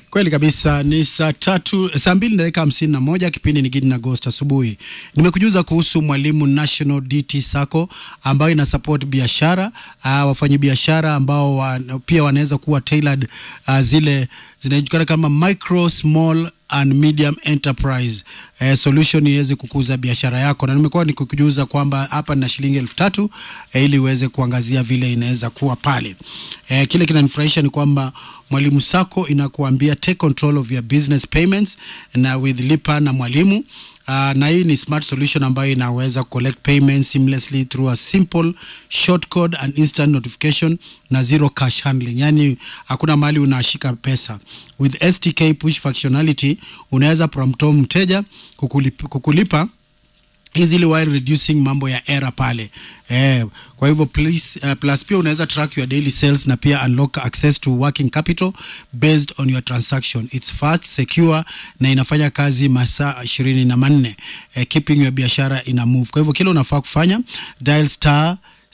Kweli kabisa, ni saa tatu saa mbili na dakika hamsini na moja. Kipindi ni Gidi na Ghost asubuhi. Nimekujuza kuhusu Mwalimu National DT Sacco ambayo ina support biashara uh, wafanyabiashara ambao wa, pia wanaweza kuwa tailored uh, zile zinajulikana kama micro small and medium enterprise eh, solution iweze kukuza biashara yako, na nimekuwa nikikujuza kwamba hapa nina shilingi elfu tatu eh, ili uweze kuangazia vile inaweza kuwa pale. Eh, kile kinanifurahisha ni kwamba Mwalimu Sacco inakuambia take control of your business payments na with lipa na mwalimu Uh, na hii ni smart solution ambayo inaweza collect payments seamlessly through a simple short code and instant notification na zero cash handling, yani hakuna mahali unashika pesa. With STK push functionality unaweza prompto mteja kukulipa, kukulipa easily while reducing mambo ya error pale eh, kwa hivyo please, uh, plus pia unaweza track your daily sales na pia unlock access to working capital based on your transaction it's fast secure na inafanya kazi masaa ishirini na manne eh, keeping your biashara ina move kwa hivyo kile unafaa kufanya dial star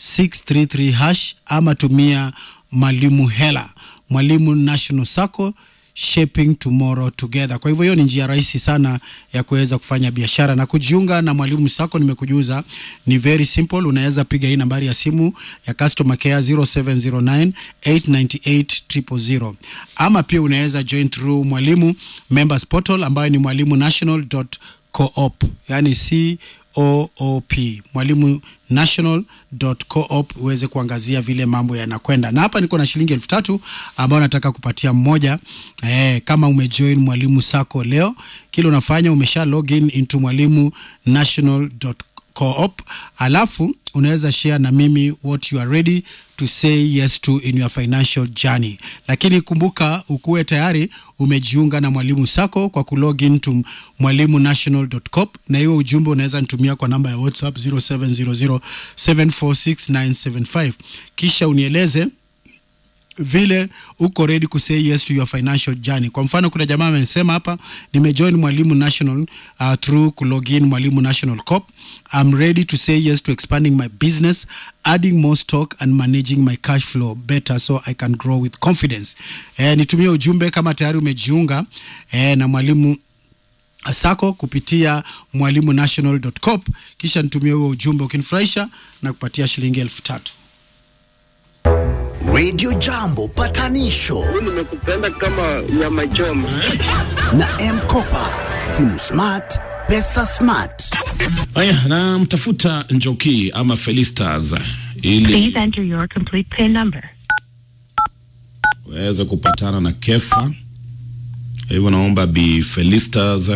633 hash ama tumia mwalimu hela mwalimu national sacco shaping tomorrow together. Kwa hivyo hiyo ni njia rahisi sana ya kuweza kufanya biashara na kujiunga na Mwalimu Sacco. Nimekujuza ni very simple, unaweza piga hii nambari ya simu ya customer care 0709 898 000 ama pia unaweza join through Mwalimu members portal ambayo ni mwalimu national.coop, yani c OOP mwalimu national.coop uweze kuangazia vile mambo yanakwenda. Na hapa niko na shilingi elfu tatu ambayo nataka kupatia mmoja eh, kama umejoin mwalimu Sacco leo, kile unafanya umesha login into mwalimu national.coop co-op alafu unaweza share na mimi what you are ready to say yes to in your financial journey lakini kumbuka ukuwe tayari umejiunga na mwalimu sako kwa kulogin to mwalimu national.com na hiyo ujumbe unaweza nitumia kwa namba ya whatsapp 0700746975 kisha unieleze vile uko ready ku say yes to your financial journey. Kwa mfano, kuna jamaa amesema hapa, nimejoin Mwalimu National uh, through kulogin Mwalimu National Corp. I'm ready to say yes to expanding my business, adding more stock and managing my cash flow better so I can grow with confidence. Eh, nitumie ujumbe kama tayari umejiunga eh, na Mwalimu Sacco kupitia mwalimu national.com, kisha nitumie huo ujumbe ukinifurahisha na kupatia shilingi elfu tatu. Radio Jambo patanisho nimekupenda kama nyama choma. na M-Kopa, simu smart, pesa smart. Haya, namtafuta Njoki ama Felistas ili Please enter your complete PIN number. waweze kupatana na Kefa. Hivyo naomba Bi Felistas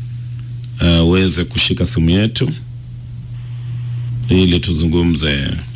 uh, uweze kushika simu yetu ili tuzungumze